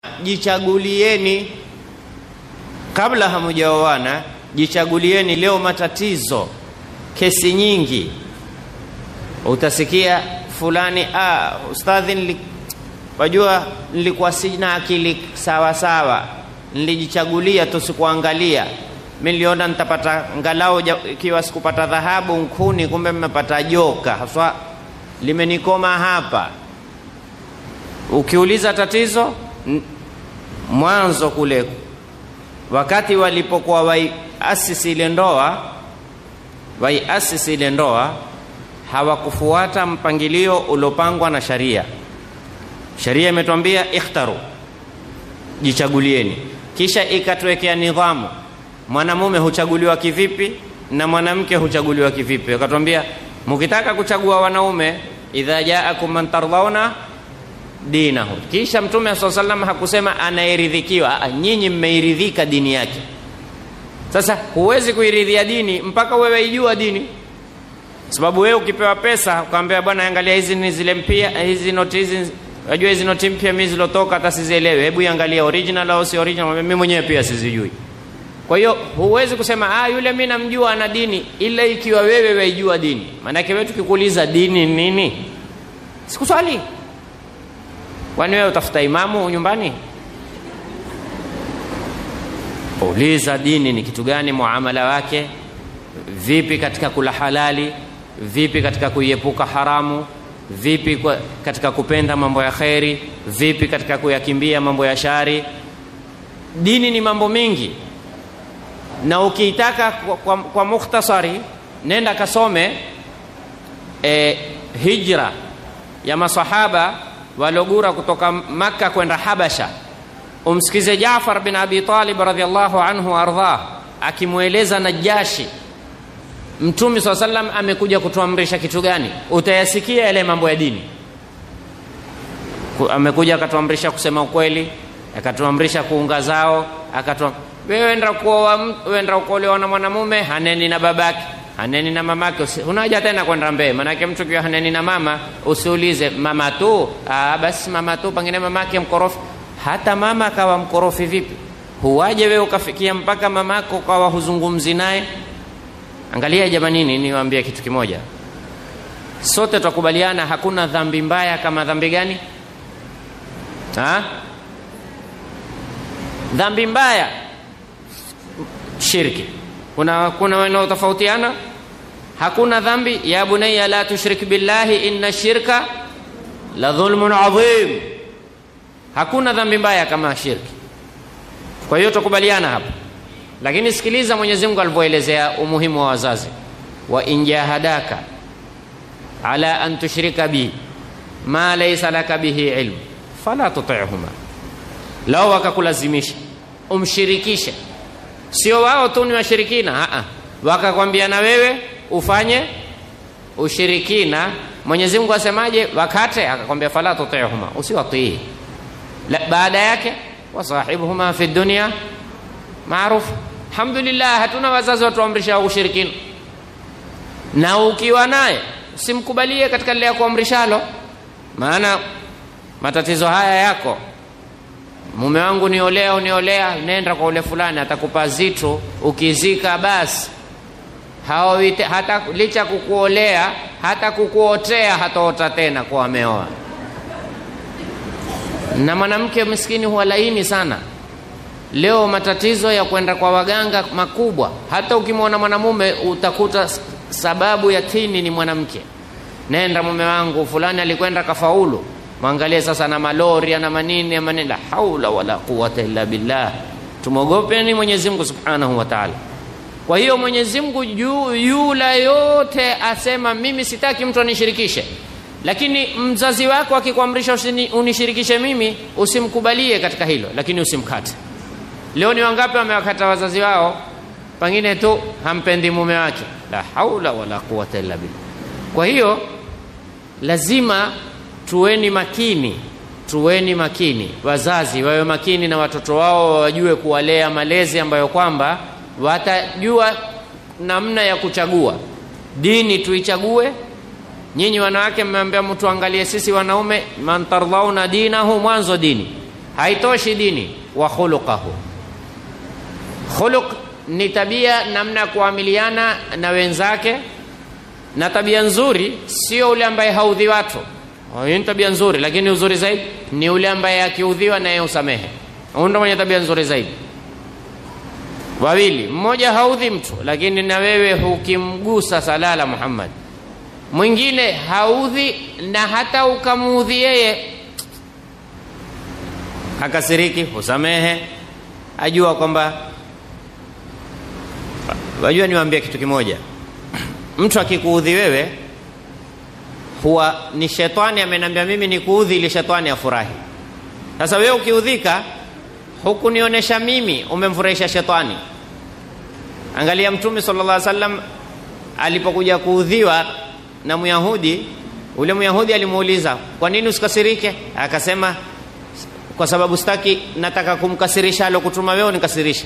jichagulieni kabla hamujaoana, jichagulieni. Leo matatizo, kesi nyingi, utasikia fulani, ah, ustadhi, nili, wajua nilikuwa sina akili sawa sawa, nilijichagulia tu, sikuangalia mi niliona nitapata ngalau, ikiwa sikupata dhahabu nkuni, kumbe mmepata joka haswa, limenikoma hapa. Ukiuliza tatizo mwanzo kule, wakati walipokuwa waiasisi ile ndoa, waiasisi ile ndoa hawakufuata mpangilio uliopangwa na sharia. Sharia imetwambia ikhtaru, jichagulieni, kisha ikatuwekea nidhamu mwanamume huchaguliwa kivipi na mwanamke huchaguliwa kivipi. Akatwambia mkitaka kuchagua wanaume, idha jaakum man tardhauna dinahu. Kisha Mtume saa salam hakusema anayeridhikiwa, nyinyi mmeiridhika dini yake. Sasa huwezi kuiridhia dini mpaka wewe ijua dini, sababu wewe ukipewa pesa ukaambia, bwana, angalia hizi ni zile mpya, hizi noti hizi, unajua hizi noti mpya mimi zilotoka hata sizielewe, hebu iangalia original au si original. Mimi mwenyewe pia sizijui. Kwa hiyo huwezi kusema ah, yule mimi namjua ana dini, ila ikiwa wewe waijua dini. Maanake wewe tukikuuliza dini nini, sikuswali. Kwani wewe utafuta imamu nyumbani? Uliza dini ni kitu gani, muamala wake vipi, katika kula halali vipi, katika kuiepuka haramu vipi, kwa katika kupenda mambo ya kheri vipi, katika kuyakimbia mambo ya shari. Dini ni mambo mingi na ukiitaka kwa, kwa, kwa mukhtasari nenda kasome e, hijra ya masahaba waliogura kutoka Makka kwenda Habasha. Umsikize Jaafar bin Abi Talib radhiallahu anhu ardhah akimweleza Najashi Mtume saa sallam amekuja kutuamrisha kitu gani. Utayasikia yale mambo ya dini. Amekuja akatuamrisha kusema ukweli, akatuamrisha kuunga zao, akatu wewe wenda kuoa, wenda kuolewa na mwanamume haneni na babake, haneni na mamake, unaja tena kwenda mbele. Maanake mtu kiwa haneni na mama, usiulize mama tu. Aa, basi mama tu, pengine mamake mkorofi. Hata mama akawa mkorofi vipi, huwaje wewe ukafikia mpaka mamako ukawa huzungumzi naye? Angalia jamanini, niwaambie kitu kimoja, sote twakubaliana, hakuna dhambi mbaya kama dhambi gani? Ha? dhambi mbaya shirki. Kuna, kuna wanaotofautiana. Hakuna dhambi ya bunayya la tushrik billahi inna shirka la dhulmun adhim. Hakuna dhambi mbaya kama shirki. Kwa hiyo tukubaliana hapa, lakini sikiliza Mwenyezi Mungu alivyoelezea umuhimu wa wazazi, wa in jahadaka ala an tushrika bi ma laysa laka bihi ilm fala tuti'huma, lao wakakulazimisha umshirikishe Sio wao tu ni washirikina, wakakwambia na wewe ufanye ushirikina. Mwenyezi Mungu asemaje? Wakate akakwambia fala tuti'huma, usiwatii. Baada yake wasahibuhuma fi dunya maruf. Alhamdulillah, hatuna wazazi watuamrisha ushirikina, na ukiwa naye usimkubalie katika lile ya kuamrishalo, maana matatizo haya yako mume wangu niolea, uniolea, nenda kwa ule fulani, atakupa zitu, ukizika basi hawite, hata licha kukuolea, hata kukuotea hataota tena kwa ameoa. Na mwanamke maskini huwa laini sana. Leo matatizo ya kwenda kwa waganga makubwa, hata ukimwona mwanamume utakuta sababu ya tini ni mwanamke. Nenda mume wangu fulani alikwenda kafaulu Mwangalie sasa na malori na manini manini, la haula wala quwata illa billah. Tumwogopeni Mwenyezi Mungu subhanahu wa taala. Kwa hiyo Mwenyezi Mungu juu yula yote asema mimi sitaki mtu anishirikishe, lakini mzazi wako akikuamrisha unishirikishe mimi, usimkubalie katika hilo, lakini usimkate. Leo ni wangapi wamewakata wazazi wao, pengine tu hampendi mume wake, la haula wala quwata illa billah. Kwa hiyo lazima tuweni makini, tuweni makini. Wazazi wawe makini na watoto wao, wajue kuwalea malezi ambayo kwamba watajua namna ya kuchagua dini. Tuichague. Nyinyi wanawake mmeambia mtu angalie, sisi wanaume, man tardhauna dinahu, mwanzo dini haitoshi dini wa khuluqahu khuluq ni tabia namna ya kuamiliana na wenzake na tabia nzuri sio ule ambaye haudhi watu hiyo ni tabia nzuri lakini uzuri zaidi ni ule ambaye akiudhiwa naye usamehe huyu ndo mwenye tabia nzuri zaidi wawili mmoja haudhi mtu lakini na wewe hukimgusa salala muhammad mwingine haudhi na hata ukamuudhi yeye hakasiriki husamehe ajua kwamba wajua niwaambia kitu kimoja mtu akikuudhi wewe huwa ni shetani amenambia mimi nikuudhi ili shetani afurahi sasa wewe ukiudhika hukunionyesha mimi umemfurahisha shetani angalia mtume sallallahu alaihi wasallam alipokuja kuudhiwa na myahudi ule myahudi alimuuliza kwa nini usikasirike akasema kwa sababu sitaki nataka kumkasirisha alokutuma wewe unikasirishe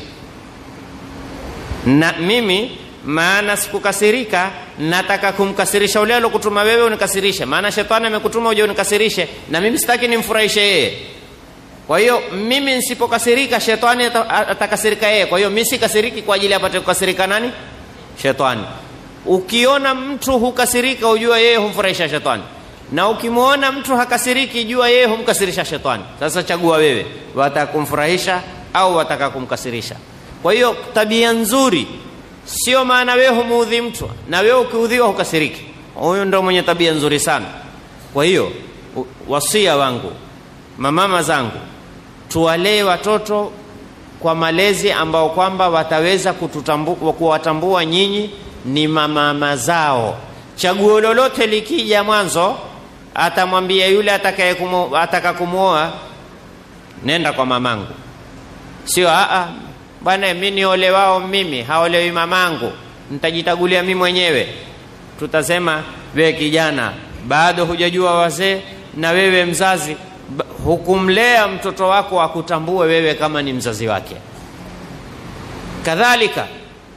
na mimi maana sikukasirika nataka kumkasirisha ule alokutuma wewe unikasirishe maana shetani amekutuma uje unikasirishe na mimi sitaki nimfurahishe yeye kwa hiyo mimi nisipokasirika shetani atakasirika yeye kwa hiyo mi sikasiriki kwa ajili apate kukasirika nani shetani ukiona mtu hukasirika ujua yeye humfurahisha shetani na ukimwona mtu hakasiriki jua yeye humkasirisha shetani sasa chagua wewe wataka kumfurahisha au wataka kumkasirisha kwa hiyo tabia nzuri sio maana wewe humuudhi mtu na wewe ukiudhiwa hukasiriki huyu ndo mwenye tabia nzuri sana kwa hiyo wasia wangu mamama zangu tuwalee watoto kwa malezi ambao kwamba wataweza kuwatambua nyinyi ni mamama zao chaguo lolote likija mwanzo atamwambia yule ataka kumwoa nenda kwa mamangu sio aa bwana mi niole wao mimi haolewi mamangu nitajitagulia mi mwenyewe tutasema wewe kijana bado hujajua wazee na wewe mzazi hukumlea mtoto wako akutambue wewe kama ni mzazi wake kadhalika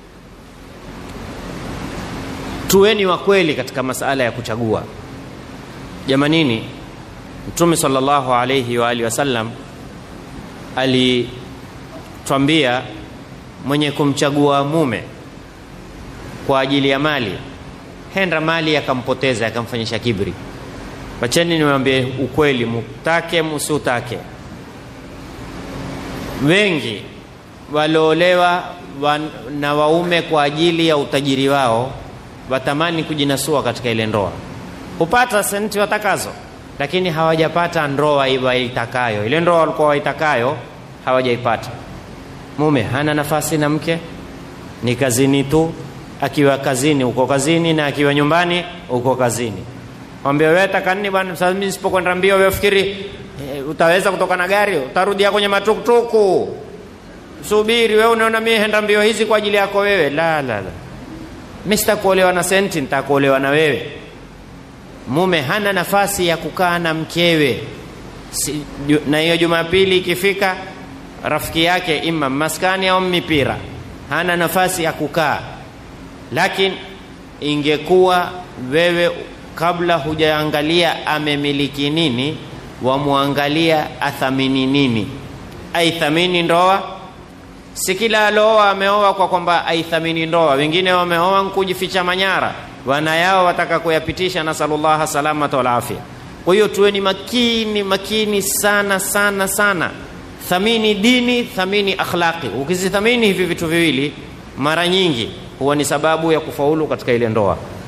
tuweni wa kweli katika masala ya kuchagua jamanini mtume salllahu alaihi waalihi wasallam alitwambia mwenye kumchagua mume kwa ajili ya mali henda mali akampoteza akamfanyisha kibri wacheni niwaambie ukweli mutake musiutake wengi waliolewa wan, na waume kwa ajili ya utajiri wao watamani kujinasua katika ile ndoa hupata senti watakazo lakini hawajapata ndoa waitakayo ile ndoa walikuwa waitakayo hawajaipata mume hana nafasi na mke ni kazini tu akiwa kazini uko kazini na akiwa nyumbani uko kazini mwambia wewe takanini bwana sasa mimi nisipokwenda mbio wewe fikiri e, utaweza kutoka na gari utarudia kwenye matuktuku subiri wewe unaona mimi henda mbio hizi kwa ajili yako wewe la la la mimi sitakuolewa na senti nitakuolewa na wewe mume hana nafasi ya kukaa na mkewe si, ju, na hiyo jumapili ikifika rafiki yake ima maskani au mipira hana nafasi ya kukaa lakini ingekuwa wewe kabla hujaangalia amemiliki nini wamwangalia athamini nini aithamini ndoa si kila alooa ameoa kwa kwamba aithamini ndoa wengine wameoa nkujificha manyara wana yao wataka kuyapitisha nasalullaha salamata walafia kwa hiyo tuweni makini makini sana sana sana thamini dini thamini akhlaqi ukizithamini hivi vitu viwili mara nyingi huwa ni sababu ya kufaulu katika ile ndoa